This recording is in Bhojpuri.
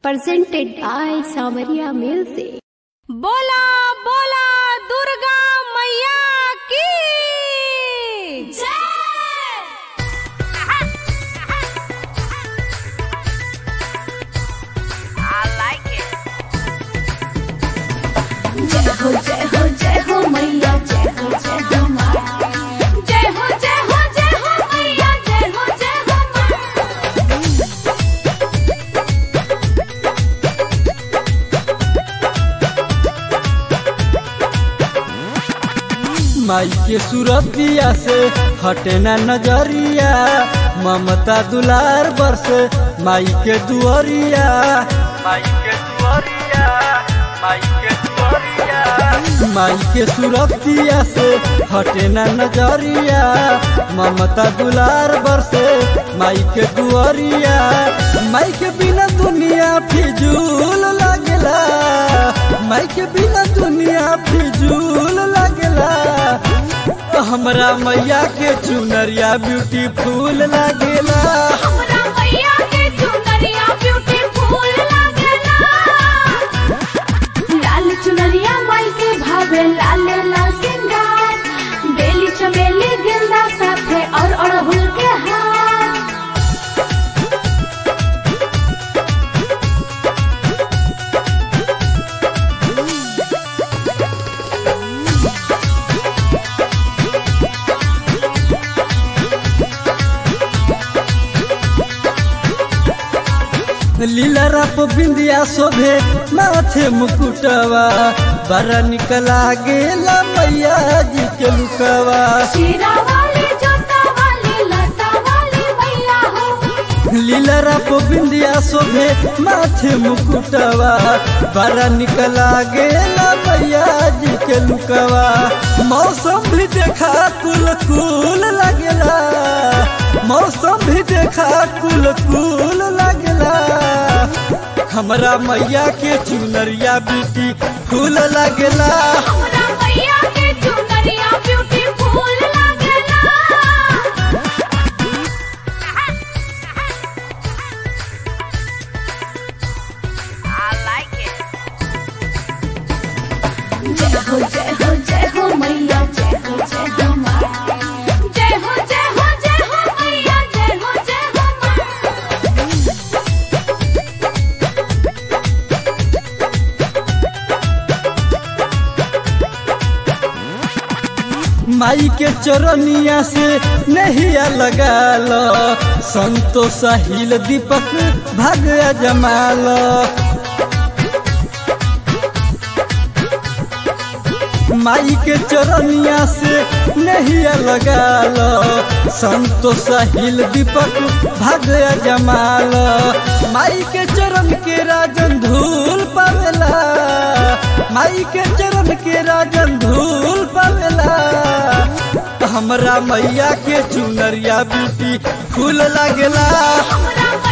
presented by Samaria Music. बोला बोला दुर्गा मैया की जय हो जय हो जय हो मैया जय हो जय हो माँ जय हो जय हो जय हो मैया जय हो जय हो माँ माई के सुरतिया से हटे ना नजरिया ममता दुलार बरस माई के दुआरिया माई के दुआरिया माई के दुआरिया माई के सुरतिया से हटे ना नजरिया ममता दुलार बरसे माई के दुआरिया माई के बिना दुनिया फिजूल लगला माई के बिना दुनिया फिजूल लगला तो हमरा मैया के चुनरिया ब्यूटीफुल लागेला हमरा मैया के चुनरिया ब्यूटीफुल लागेला लाल चुनरिया माई के भावे लाल लाल सिंगार बेली चमेली गेंदा साथे और अड़हुल के हार लीला रप बिंदिया शोभे माथे मुकुटवा बड़ा निकला गेला मैया जी के लुकवा शीरा वाली जोता वाली लता वाली मैया हो लीला रप बिंदिया शोभे माथे मुकुटवा बड़ा निकला गेला मैया जी के लुकवा मौसम भी देखा कुल कुल लगेला मौसम भी देखा कुल कुल लगेला हमरा मैया के चुनरिया बेटी फूल लगेला हमरा मैया के चुनरिया ब्यूटीफुल लागेला जय हो जय हो जय हो मैया जय हो जय हो माँ जय हो जय हो जय हो मैया जय हो जय हो माँ माई के चरनिया से नहिया लगा लो संतोष साहिल दीपक भाग जमाल माई के चरनिया से नहिया लगा लो संतोष साहिल दीपक भाग जमाल माई के चरण के राजन धूल पावेला माई के चरण के राजन धूल पावेला हमरा मैया के चुनरिया ब्यूटी फूल लागेला हमरा